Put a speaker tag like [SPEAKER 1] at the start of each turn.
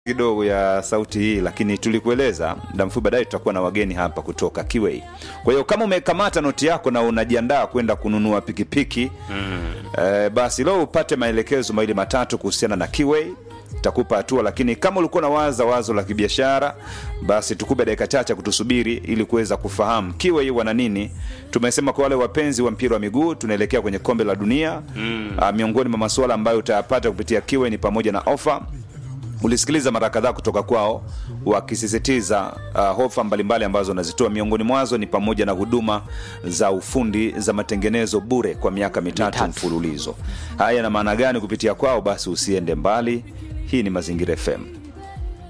[SPEAKER 1] kidogo ya sauti hii lakini tulikueleza muda mfupi baadaye tutakuwa na wageni hapa kutoka Kiwei. Kwa hiyo kama umekamata noti yako na unajiandaa kwenda kununua pikipiki mm. eh, basi leo upate maelekezo mawili matatu kuhusiana na Kiwei takupa hatua, lakini kama ulikuwa na waza wazo la kibiashara, basi tukupe dakika chache kutusubiri ili kuweza kufahamu Kiwei wana nini. Tumesema kwa wale wapenzi wa mpira wa miguu, tunaelekea kwenye kombe la dunia mm. uh, miongoni mwa masuala ambayo utayapata kupitia Kiwei ni pamoja na ofa ulisikiliza mara kadhaa kutoka kwao wakisisitiza uh, hofa mbalimbali ambazo wanazitoa. Miongoni mwazo ni pamoja na huduma za ufundi za matengenezo bure kwa miaka mitatu,
[SPEAKER 2] Mitatu.
[SPEAKER 1] mfululizo. Haya yana maana gani kupitia kwao? Basi usiende mbali. Hii ni Mazingira FM.